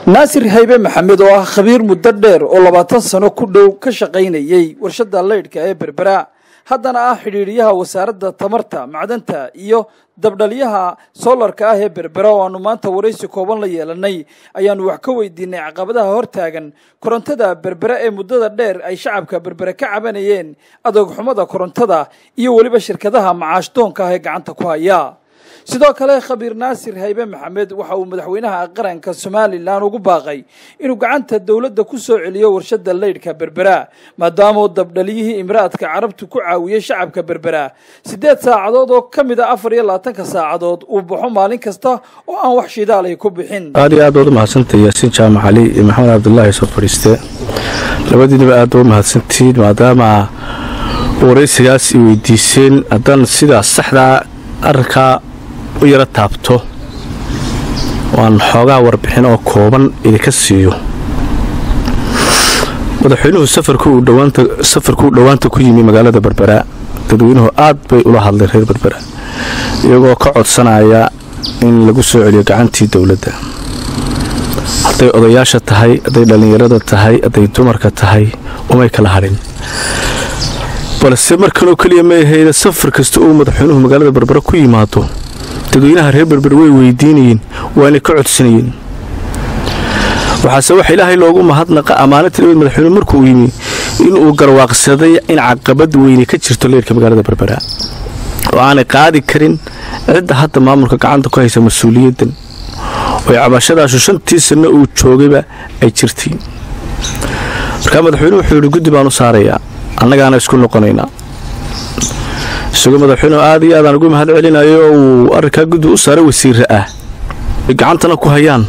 naasir haybe maxamed oo ah khabiir muddo dheer oo labaatan sano ku dhow ka shaqaynayey warshadda leydhka ee berbera haddana ah xidhiidhiyaha wasaaradda tamarta macdanta iyo dabdhalyaha soolarka ah ee berbera oo aanu maanta waraysi kooban la yeelanay ayaanu wax ka weydiinay caqabadaha hortaagan korontada berbera ee muddada dheer ay shacabka berbere ka cabanayeen adoogxumada korontada iyo weliba shirkadaha macaashdoonka ah ee gacanta ku haya sidoo kale khabiir naasir haybe maxamed waxa uu madaxweynaha qaranka somalilan ugu baaqay inuu gacanta dowladda ku soo celiyo warshadda leydhka berbera maadaamauu dabdhaliyihii imraadka carabtu ku caawiyey shacabka berbera siddeed saacadood oo ka mid a afar iyo labaatanka saacadood uu baxo maalin kasta oo aan wax shidaalay ku bixin aad iyo aad baad u mahadsantay yaasiin jaamac cali iyo maxamed cabdulaahi soo fadhiiste labadiinaba aad ba u mahadsantihiin maadaama waraysigaas i weydiiseen haddaan sidaa saxdaa arrinkaa u yaro taabto waan xoogaa warbixin oo kooban idinka siiyo madaxweynuhu safarkuu dhowaanta ku yimi magaalada berbera dadweynuhu aad bay ula hadlay reer berbera iyagoo ka codsanaya in lagu soo celiyo gacantii dowladda hadday odayaasha tahay hadday dhallinyarada tahay hadday dumarka tahay umay kala hadhin balse markanoo keliya ma ahayda safar kasta uu madaxweynuhu magaalada berbera ku yimaado dadweynaha reer berber way weydiinayeen waana ka codsanayeen waxaase waxa ilaahay loogu mahadnaqa ammaanata nabad madaxweyne markuu yimi inuu garwaaqsaday in caqabad weyne ka jirto leerka magaalada berbera oo aanay qaadi karin cidda hadda maamulka gacanta ku haysa mas-uuliyaddan oo cabashadaashu shantii sanno uu joogayba ay jirtay markaa madaxweynuhu wuxuu yidhi guddi baan u saarayaa annagaana isku noqonaynaa isagoo madaxweynuhu aad iyo aadaan ugu mahad celinayo oo uu arrinkaa guddi u saaray wasiire ah ay gacantana ku hayaan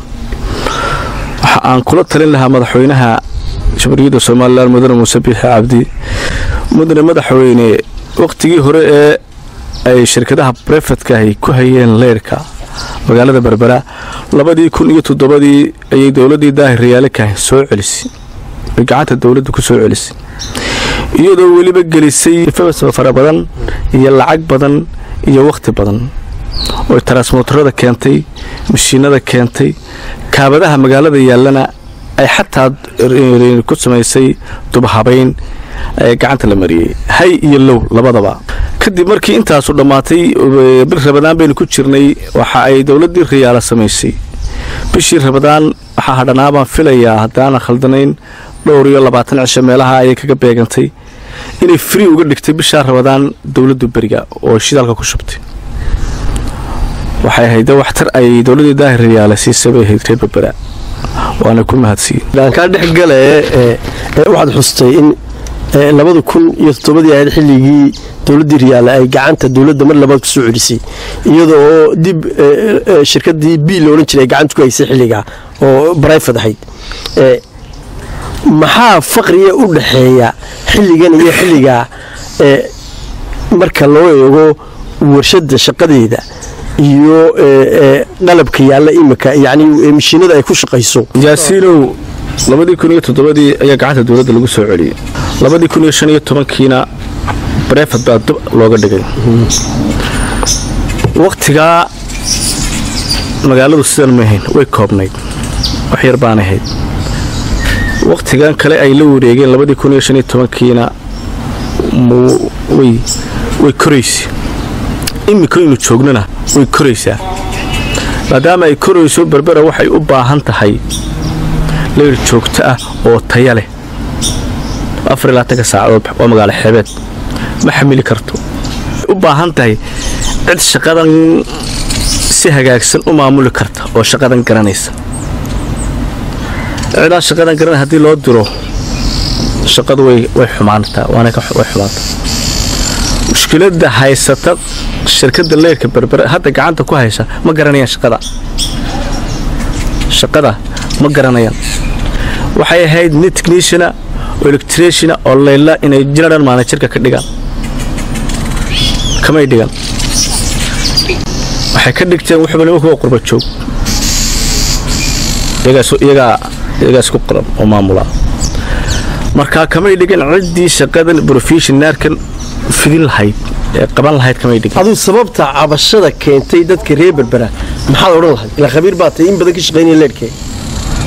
waxa aan kula talin lahaa madaxweynaha jamhuuriyadda somalilan mudane muuse biixi cabdi mudane madaxweyne wakhtigii hore ee ay shirkadaha brefetkaahi ku hayeen leyrhka magaalada berbera labadii kun iyo toddobadii ayay dowladdii daahir rayaalekaah soo celisay ay gacanta dowladda ku soo celisay iyadoo weliba gelisay fara badan iyo lacag badan iyo wakhti badan oo taransmotorada keentay mashiinada keentay kaabadaha magaalada yaallana ay xataa ku samaysay dubahabayn ee gacanta la mariyey hay iyo low labadaba kadib markii intaasu dhammaatay bil rabadaan baynu ku jirnay waxa ay dowladdii riyaala samaysay bishii rabadaan waxaa hadhanaa baan filayaa haddaana khaldanayn dhowr iyo labaatan cisho meelaha ayay kaga beegantay inay free uga dhigtay bishaa rabadaan dowladdu beriga oo shidaalka ku shubtay waxay ahayd waxtar ay dowladdii daahir riyaale siisay bay ahayd reer berbera waana ku mahadsiiyey kaa dhexgale waxaad xustay in labada kun iyo toddobadii ahayd xilligii dowladdii riyaale ay gacanta dowladda mar labaad ku soo celisay iyadoo oo dib shirkadii b la odhan jiray ay gacanta ku haysay xilligaa oo brifad ahayd maxaa faqriga u dhaxeeya xilligan iyo xilligaa marka loo eego warshadda shaqadeeda iyo qalabka yaalla imika yani mashiinada ay ku shaqayso yaasiinow labadii kun iyo toddobadii ayaa gacanta dowladda lagu soo celiyey labadii kun iyo shan iyo tobankiina brefad baa dib looga dhigay wakhtigaa magaaladu sidan ma ahayn way koobnayd wax yar baan ahayd wakhtigan kale ay la wareegeen labadii kun iyo shan iyo tobankiina way koraysa imikaynu joognana way koraysaa maadaama ay korayso berbera waxay u baahan tahay leyr joogto ah oo taya leh afarlaatanka saacadood waa magaalo xeebeed ma xamili karto u baahan tahay cid shaqadan si hagaagsan u maamuli karta oo shaqadan garanaysa cidaan shaqadan garanay haddii loo diro shaqadu way xumaantaa waana way xumaantaa mushkiladda haysata shirkadda leyrka berbera hadda gacanta ku haysa ma garanayaan shaqada shaqada ma garanayaan waxay ahayd nin techniciana oo electriciana oo layla inay general managerka ka dhigaan kamay dhigan waxay ka dhigteen wuxuuba nimanku waa qurba joog iyagaa isku qoran oo maamula markaa kamay dhigan ciddii shaqadan brofessionaarkan fidin lahayd ee qaban lahayd kamay dhigin aduu sababta cabashada keentay dadka reer berbera maxaad odhan lahayd ilaa khabiir baa tay in badan ka shaqaynaya leedhkee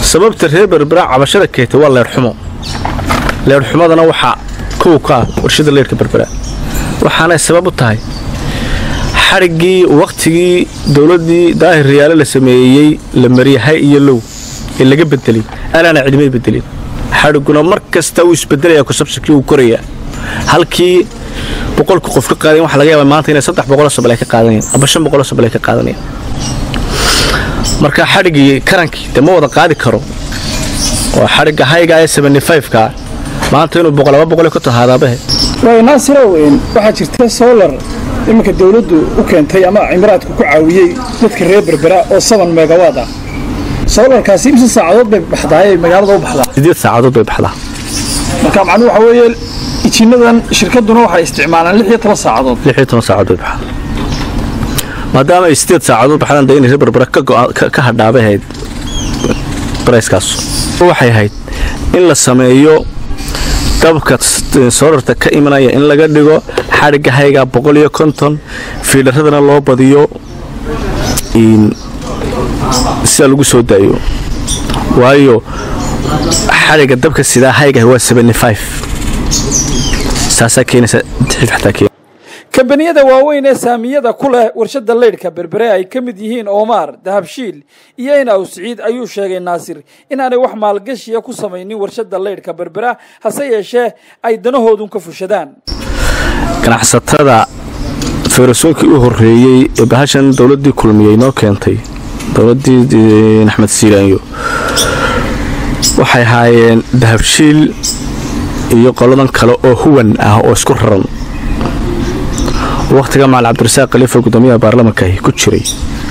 sababta reer berbera cabashada keetay waa leerxumo leerxumadana waxaa kow ka ah warshada leerka berbera waxaanay sabab u tahay xadhiggii wakhtigii dowladdii daahir riyaale la sameeyey la mariyahay iyo low ee laga bedelay anaana cidimay bedelin xadhigguna mar kasta uu isbedelaya kusabsikii uu korayaa halkii boqolka qof ka qaadayan waxa laga yaabaa maanta inay saddex boqoloo sabal ay ka qaadanayaan aba shan boqoloo sabal ay ka qaadanayaan marka xadhiggii karankii dee ma wada qaadi karo oo xadhigga hayga ee seventy five-ka maanta inuu boqol laba boqol ka tahaadaabahe waayo naasirow waxaa jirta solar iminka dawladdu u keentay ama cimraadku ku caawiyey dadka reer berbera oo saban megawaad ah solarkaasi imse saacadood bay baxdaa ay magaalada u baxdaa sideed saacadood bay baxdaa marka macnuhu waxa weeye ijinadan shirkaduna waxay isticmaalaan lix iyo toban saacadood lix iyo toban saacadood bay baxdaa maadaama ay sideed saacadood baxdaan dee inay reer berbera ka go'a- ka- ka hadhaabay ahayd barayskaas waxay ahayd in la sameeyo dabka soorarta ka imanaya in laga dhigo xadhigga hayga boqol iyo konton fiilaradana loo badiyo in sida lagu soo daayo waayo xadhigga dabka sidaa hayga waa seventy five saasaa keenaysa dixid xataa keen kambaniyada waaweyn ee saamiyada ku leh warshada leydhka berbere ay ka mid yihiin oomaar dahabshiil iyo inaw siciid ayuu sheegay naasir inaanay wax maalgashiya ku samaynin warshada leydhka berbera hase yeeshee ay danahoodun ka fushadaan ganacsatada feerasoonkii u horreeyey ee bahashan dowladdii kulmiyey noo keentay dowladdii axmed siiraanyo waxay ahaayeen dahabshiil iyo qoladan kale oo huwan ah oo isku raran wakhtiga macal cabdirasaaq khaliifa gudoomiyaha baarlamankahi ku jiray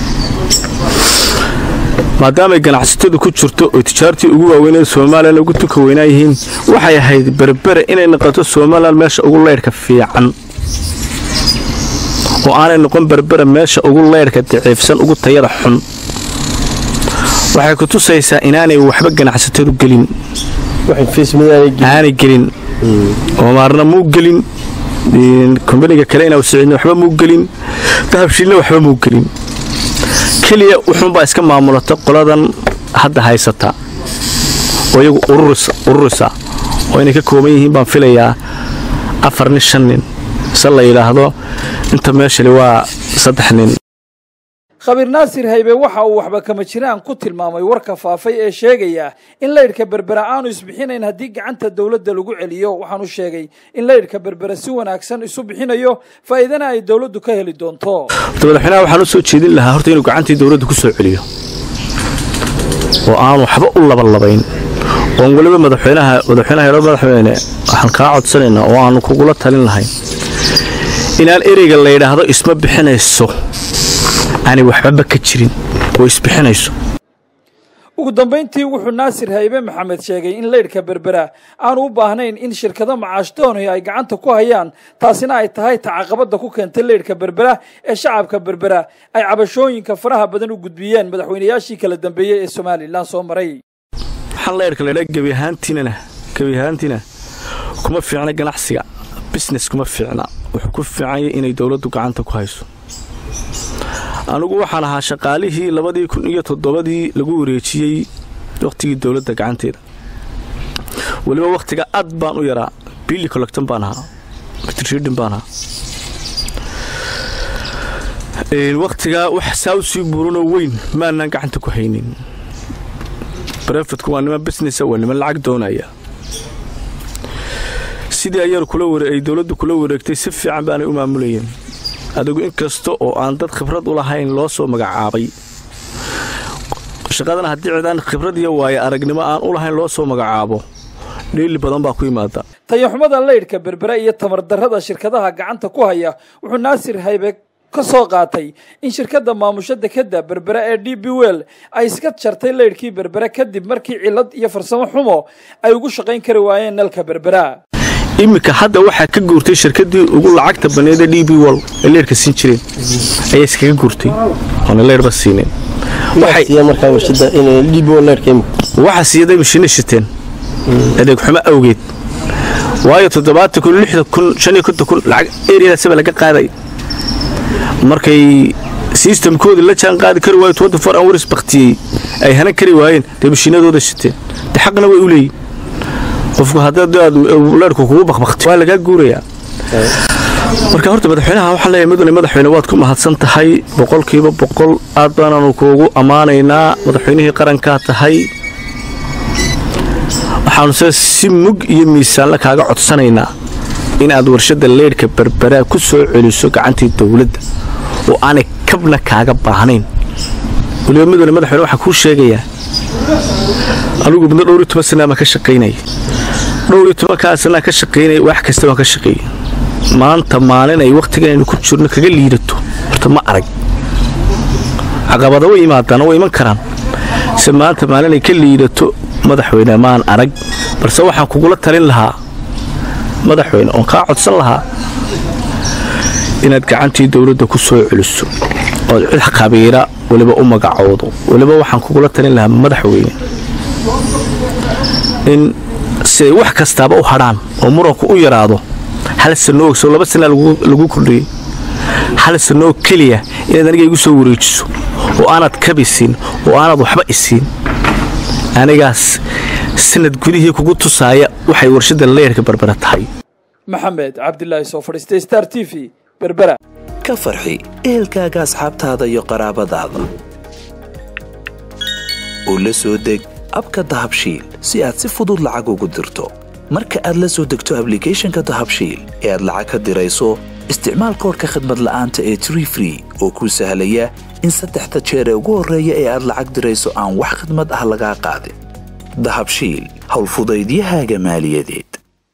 maadaamay ganacsatadu ku jirto oo tijaartii ugu waaweynee somalilan ugu tunka weynaa yihiin waxay ahayd berbere inay noqoto somalilan meesha ugu leydhka fiican oo aanay noqon berbere meesha ugu leydhka daciifsan ugu tayada xun waxay ku tusaysaa inaanay waxba ganacsatadu gelin aanay gelin oomaarna muu gelin kombaniga kale inaa siciidna waxba muu gelin dahabshiilna waxba muu gelin keliya wuxuunbaa iska maamulata qoladan hadda haysata oo iyagu ururisa oo inay ka kooban yihiin baan filayaa afar nin shan nin se la yidhaahdo inta meeshali waa saddex nin khabiir naasir haybe waxa uu waxba kama jiraan ku tilmaamay warka faafay ee sheegaya in leydhka berbera aanu isbixinayn haddii gacanta dowladda lagu celiyo waxaanu sheegay in leydhka berbera si wanaagsan isu bixinayo faa'iidana ay dowladdu ka heli doonto horta madaxweynaha waxaan u soo jeedin lahaa horta inuu gacantii dowladda ku soo celiyo oo aan waxba u labalabayn oon weliba madaxweynaha madaxweynaha yaro madaxweyne waxaan kaa codsanaynaa oo aanu kugula talin lahayn inaan ereyga la yidhaahdo isma bixinayso aanay waxbaba ka jirin oo isbixinayso ugu dambayntii wuxuu naasir haybe maxamed sheegay in leydhka berbera aanu u baahnayn in shirkado macaashdooni ay gacanta ku hayaan taasina ay tahay tacaqabadda ku keentay leydhka berbera ee shacabka berbera ay cabashooyinka faraha badan u gudbiyeen madaxweynayaashii kala dambeeyey ee somalilan soo maray waxaan leydhka laydhaa gebi ahaantiinana gebi ahaantiina kuma fiicna ganacsiga business kuma fiicna wuxuu ku fiicanya inay dowladdu gacanta ku hayso anigu waxaan ahaa shaqaalihii labadii kun iyo toddobadii lagu wareejiyey wakhtigii dowladda gacanteeda weliba wakhtiga aad baan u yaraa billi collecton baan ahaa mitrshidin baan ahaa wakhtigaa wax saa u sii buuranoo weyn maanaan gacanta ku haynin brefitku waa niman businessa waa niman lacag doonaya sidii ayar ay dowladdu kula wareegtay si fiican baanay u maamulayeen adigu in kasta oo aan dad khibrad u lahayn loo soo magacaabay shaqadana haddii cidaan khibrad iyo waayo aragnimo aan u lahayn loo soo magacaabo dheeli badan baa ku yimaada tayaxumada leydhka berbera iyo tamardarrada shirkadaha gacanta ku haya wuxuu naasir haybe ka soo qaatay in shirkadda maamusha dekadda berbera ee d b wel ay iska jartay leydhkii berbera kadib markii cillad iyo farsamo xumo ay ugu shaqayn kari waayeen nalka berbera iminka hadda waxaa ka guurtay shirkadii ugu lacagta baneeda d b wol ee leerhka siin jireen ayaa iskaga guurtay oona leerhba siineen waxaa siiyaday mashiina shiteen adeeg xumo awgeed waayo toddobaatan kun lixdan kun shan iyo konton kun lacag eriyadaasaba laga qaaday markay sistamkoodii la jaan qaadi kari waayo twenty four hours baktiyey ay hanan kari waayeen dee mashiinadooda shiteen de xaqna way u leeyihin qofku haddaad leerhku kugu bakbakti waa lagaa guurayaa marka horta madaxweynaha waxaan leeyahay mudane madaxweyne waad ku mahadsan tahay boqolkiiba boqol aad baanaanu kuugu ammaanaynaa madaxweynihii qarankaa tahay waxaanuse si mug iyo miisaanla kaaga codsanaynaa inaad warshadda leydhka berberaa ku soo celiso gacantii dowladda oo aanay kabna kaaga baahnayn weliba mudane madaxweyne waxaan kuu sheegayaa anugu muddo dhowr iyo toban sanaa baan ka shaqaynaya dhowr iyo tobankaa sanaa ka shaqaynaya wax kasta waan ka shaqeeyey maanta maalin ay wakhtiganaynu ku jirno kaga liidato horta ma arag caqabada way imaadaan way iman karaan se maanta maalin ay ka liidato madaxweyne maan arag balse waxaan kugula talin lahaa madaxweyne oon kaa codsan lahaa inaad gacantii dowladda ku soo celiso ood cid khabiira weliba u magacoodo weliba waxaan kugula talin lahaa madaxweyne in siday wax kastaaba u hadhaan oo muranku u yaraado hal sanoo soo laba sanaa lagu kordhiyey hal sanoo keliya inaad aniga igu soo wareejiso oo aanad kabisiin oo aanad waxba isiin anigaas sanad gudihii kugu tusaaya waxay warshadda leerka berbera tahay maxamed cabdilaahi soo fadhiistay star t v berbera ka farxi ehelkaaga asxaabtaada iyo qaraabadaada oo la soo deg abka dahabshiil si aad si fudud lacag ugu dirto marka aad la soo degto ablicathonka dahabshiil ee aad lacag ka dirayso isticmaal koorka khadmad la'aanta ee tree free oo kuu sahlaya in saddexda jeer ee ugu horreeya ee aad lacag dirayso aan wax khidmad ah lagaa qaadin dahabshiil howlfudaydiyahaaga maaliyadeed